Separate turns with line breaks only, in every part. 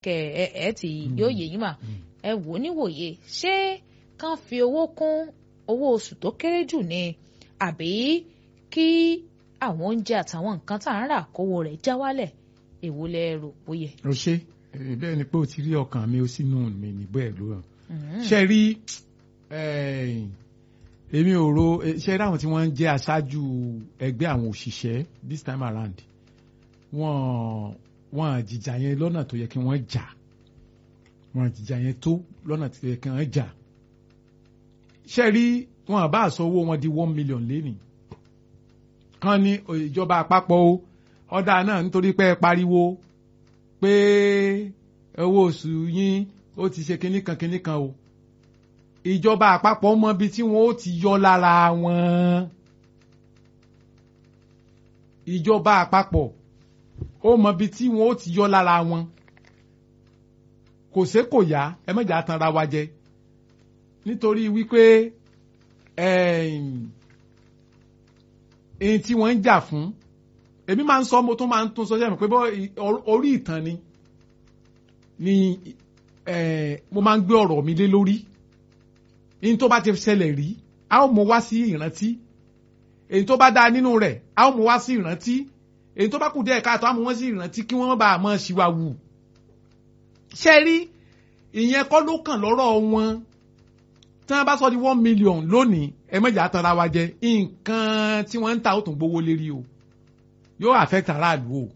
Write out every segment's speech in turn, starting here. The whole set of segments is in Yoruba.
kẹ ẹ ẹ ti yóò yé yín mà ẹ wò níwòye ṣé kán fi owó kún owó oṣù tó kéré jù ni àbí kí àwọn oúnjẹ àtàwọn nǹkan tá à ń rà kówó rẹ̀ já wálẹ̀ èwo lẹ rò bóyẹ.
o ṣe bẹ́ẹ̀ ni pé o ti rí ọkàn mi o sínú mi níbọ ẹ ló hàn ṣe rí èmi ò ro ṣe rí àwọn tí wọ́n ń jẹ́ aṣáájú ẹgbẹ́ àwọn òṣìṣẹ́ this time around wọ́n wọ́n jìjà yẹn lọ́nà tó yẹ kí wọ́n jà wọ́n jìjà yẹn tó lọ́nà tó yẹ kí wọ́n jà ṣe rí wọn bá àṣọ owó wọn di one million lénìí kan ní ìjọba àpapọ̀ o ọ̀dà náà nítorí pé ẹ pariwo pé owó oṣù yín ó ti ṣe kinní kan kinní kan o ìjọba àpapọ̀ mọ ibi tí wọ́n ó ti yọ lára wọn ìjọba àpapọ̀ ó mọ ibi tí wọ́n ó ti yọ lára wọn kò sé kò yá ẹ mẹ́jà tanra wa jẹ nítorí wípé ẹ̀yìn tí wọ́n ń jà fún èmi máa ń sọ mo tún máa ń tún sọ sẹ́mi pé bọ́ orí ìtàn ni ni mo máa ń gbé ọ̀rọ̀ mi lé lórí ní tó bá ti ṣẹlẹ̀ rí a ó mú wá sí ìrántí èyí tó bá dáa nínú rẹ̀ a ó mú wá sí ìrántí èyí tó bá kù díẹ̀ káàtó a mú wọ́n sí ìrántí kí wọ́n bá a mọ̀ ṣìwà wù. ṣe rí ìyẹn kọ́ ló kàn lọ́rọ̀ wọn tí wọ́n bá sọ di one million lónìí ẹ mẹ́jà tanra wa jẹ nǹkan tí wọ́n ń ta ó tún gbowó lérí o yóò affect aráàlú o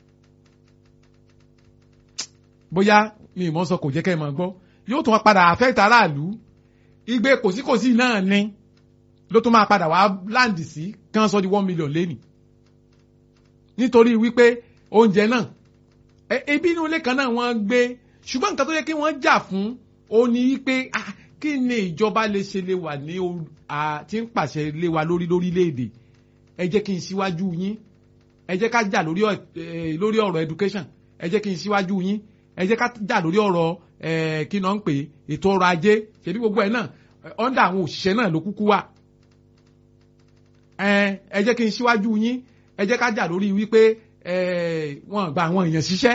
bóyá mi ì mọ̀ sọ kò jẹ́ kẹ́ ẹ máa gbọ́ yóò tún padà affect aráàlú igbe kòsíkòsí náà ni ló tún máa padà wá láǹdì sí kán sọ di one million lẹ́nì nítorí wípé oúnjẹ náà ebi inú ilé kan náà wọ́n gbé ṣùgbọ́n nǹkan tó yẹ kí wọ́n jà fún ó ní wípé kí ni ìjọba lè ṣe lè wà ní tí ń pàṣẹ lé wa lórí lórílẹ̀‐èdè ẹ jẹ́ kí n síwájú yín ẹ jẹ́ ká jà lórí ọ̀rọ̀ education ẹ jẹ́ kí n síwájú yín ẹ jẹ́ ká jà lórí ọ̀rọ̀ kí náà ń pè ètò ọrọ̀ ajé ṣèbí gbogbo ẹ̀ náà ọ̀ndà àwọn òṣìṣẹ́ náà ló kúkú wà ẹ jẹ́ kí n síwájú yín ẹ jẹ́ ká jà lórí wípé wọ́n gba àwọn èèyàn ṣiṣẹ́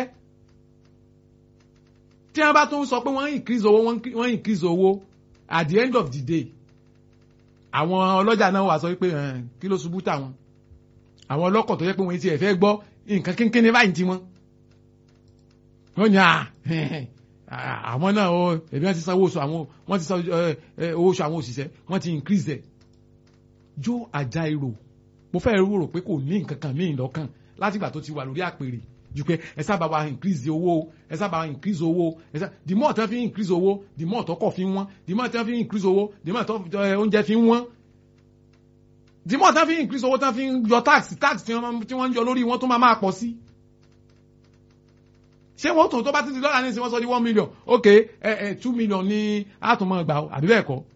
tí wọ́n bá tún sọ pé wọ́n increase owó wọ́n increase owó at the end of the day àwọn ọlọ́jà náà wà sọ pé kí ló ṣubú tàwọn àwọn ọlọ́kọ̀ tó yẹ pé wọ́n ti ẹ̀ fẹ́ gbọ́ nǹkan kínkínní báyìí ti wọ́n wọ́n ní àwọn náà ó ẹ̀bí wọ́n ti san owó oṣù àwọn wọ́n ti san owó oṣù àwọn òṣìṣẹ́ wọ́n ti increase ẹ̀ jó àjà èrò mo fẹ́ rò pé kò ní nǹkan kan míì lọ́kàn látìgbà tó ti wà lórí àpèrè ju pé ẹ sábà wa increase owó ẹ sábà wa increase owó ẹ sábà the more tán fi increase owó the more tọkọ̀ fi wọ́n the more tán fi increase owó the more tán oúnjẹ fi wọ́n the more tán fi increase owó tán fi yọ tax tax tí wọ́n ń yọ lórí wọn tó máa máa pọ̀ sí ṣé wọ́n tó tó bá títí lọ́la ní ìsìn wọ́n sọ di one million ok ẹ ẹ two million ní àtúmọ̀ gbà àbí bẹ́ẹ̀ kọ́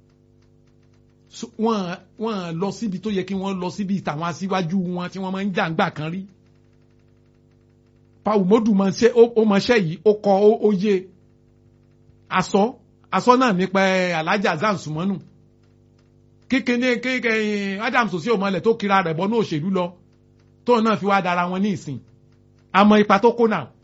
wọ́n wọ́n lọ síbi tó yẹ kí wọ́n lọ síbi tàwọn aṣíwájú wọn tí wọ́n máa ń jà ń gbà kan rí paul modu máa ṣe ó máa ṣe yìí ó kọ ó yé aṣọ aṣọ náà nípa alájà zan sumanu kékeré kékeré adams òsì òmọlẹ tó kira rẹ̀ bọ́ ní òṣèlú lọ tóun náà fi wá dára wọn ní ìsìn àmọ́ ipa tó kó náà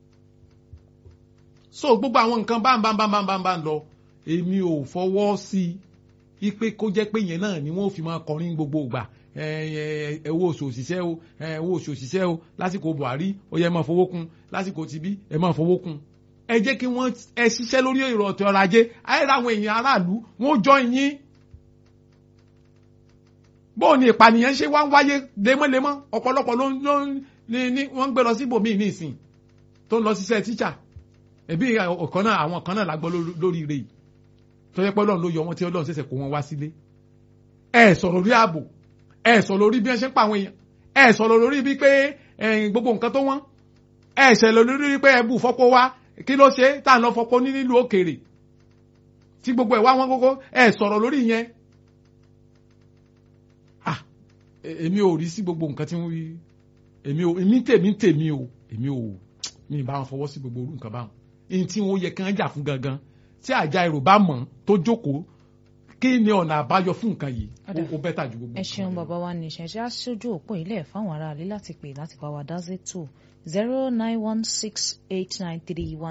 so gbogbo àwọn nǹkan báńbáńbáńbáńbá lọ èmi ò fọwọ́ sí i pé kó jẹ́ pé yẹn náà ni wọ́n fi máa kọrin gbogbo ìgbà owó oṣù òṣìṣẹ́ o owó oṣù òṣìṣẹ́ o lásìkò Buhari ó yẹ máa fowó kún lásìkò tibí ẹ máa fowó kún ẹ jẹ́ kí wọ́n ẹ ṣiṣẹ́ lórí èrò ọ̀tọ̀ ọrọ̀ ajé àìrà àwọn èèyàn aráàlú wọ́n jọ yín bóò ni ìpànìyàn ṣe wá ń wáyé lemọ́lemọ́ ọ̀pọ̀lọpọ̀ ló ń ní wọ́n ń gbé lọ síbòmíì ní ìsìn tó ń lọ ṣiṣẹ́ tíṣà ẹbí ọ̀kan náà àwọn kan náà la gbọ́ lórí ire yìí tó yẹ pé ọlọ́run ló yọ wọn tí ọlọ́run ṣẹ̀ṣẹ̀ kó wọn wá sílé ẹ sọ̀rọ̀ lórí ààbò ẹ sọ̀rọ̀ lórí bí wọ́n ṣe ń pa àwọn èèyàn ẹ sọ̀rọ̀ lórí bí pé gbogbo nǹkan tó wọ́n ẹ sọ̀rọ̀ lórí pé ẹbù fọ́pọ́ wá kí ló ṣe tá à ń lọ fọ́pọ́ ní nílùú òkèèrè tí gbogbo ẹ̀ wá wọn kókó ẹ sọ̀rọ̀ lórí yẹn ah èmi ò rí sí gbogbo nǹkan tí wọ́n wí èmi ò èmi tèmi tèmi o èmi ò mi ì bá wọn fọwọ́ sí gbogbo orú nǹkan báwọn èyí tí wọ́n yẹ kí wọ́n jà fún gangan tí àjà èrò bá mọ̀ tó jókòó kí ni ọ̀nà àbáyọ fún nǹkan yìí
Ọ̀dà.
ó bẹ́tà ju gbogbo
ẹ
nǹkan
ṣeun
lọ.
bàbá wa ní ìṣẹ̀ṣẹ̀ aṣojú òpó ilé fáwọn aráàlú láti pè láti bá wa dá sétò zero nine one six eight nine three one.